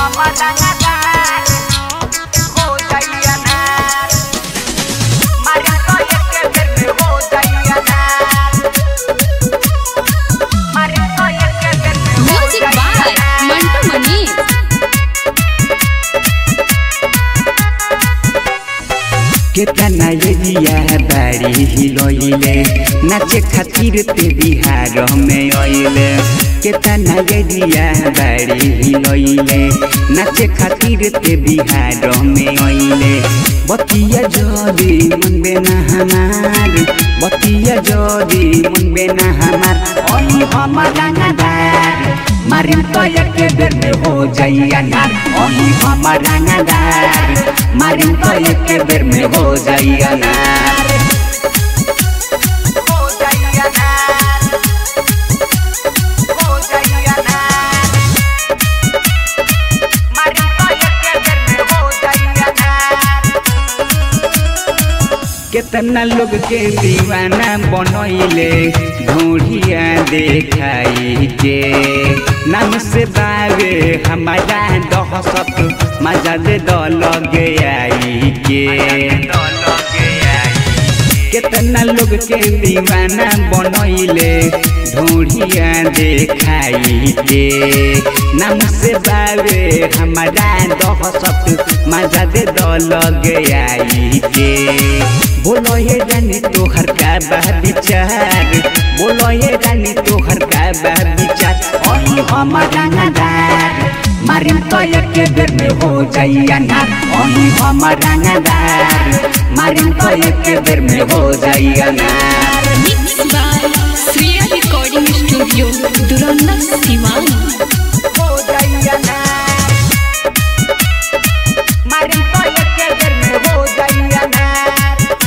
हमर रंगदार हो जाइया नार मारे तो एक बेर में हो जाइया नार मारे तो एक बेर में हो म्यूजिक जाइया बाय नार मंटू मनीष केतना एरिया बाड़ी हिलोइले नाचे खातिर ते बिहार में आइले केतना एरिया बाड़ी हिलोइले नाचे खातिर ते बिहार में आइले बतिया जोरी मन बेना हमार बतिया जोरी मन बेना हमार ओही हमर रंगदार मारिम तो एक बेर में हो जाइया नार ओही हमर रंगदार मारिम तो एक बेर में हो जाइया नार हो जाइया नार हो जाइया नार मारे तो एक बेर में हो जाइया नार केतना लोग के दीवाना बनैले ढूढ़िया देखाई के नाम से बावे हमारा दहसत मजा दे दल आई के केतना लोग के दीवाना बनैले ढूढ़िया देखाई के नाम से बावे हमारा दहसत मजा दे दल आई के बोलो ये रानी तोहर का बा विचार बोलो ये रानी तोहर का बा विचार ओही हमर रंगदार मारिम तो एक बेर में हो जाइया नार ओही हमर रंगदार मारिम तो एक बेर में हो जाइया नार mix by Shreya recording studio Duranda Siwan हो जाइया नार मारे तो एक बेर में हो जाइया नार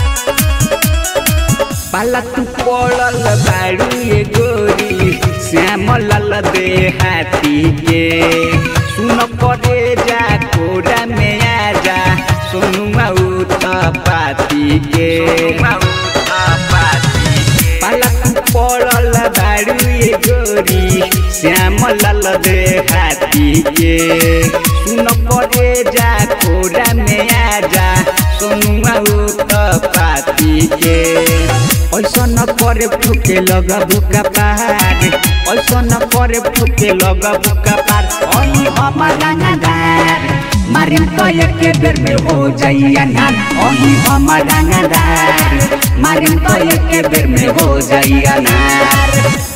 पाला तू पड़ल बाड़ू ये गोरी श्याम लाल दे हाथी के सुन करे जा कोरा में आ जा सोनुआ उत पाती के पाला तू पड़ल बाड़ू ये गोरी श्याम लाल दे हाथी के सुन करे जा कोरा में आ जा सोनुआ उत पाती के ऐसा न करे फुके लगा बुका पार ऐसा न करे फुके लगा बुका पार ओही हमर रंगदार मारिम तो एक बेर में हो जाइया नार ओही हमर रंगदार मारिम तो एक बेर में हो जाइया नार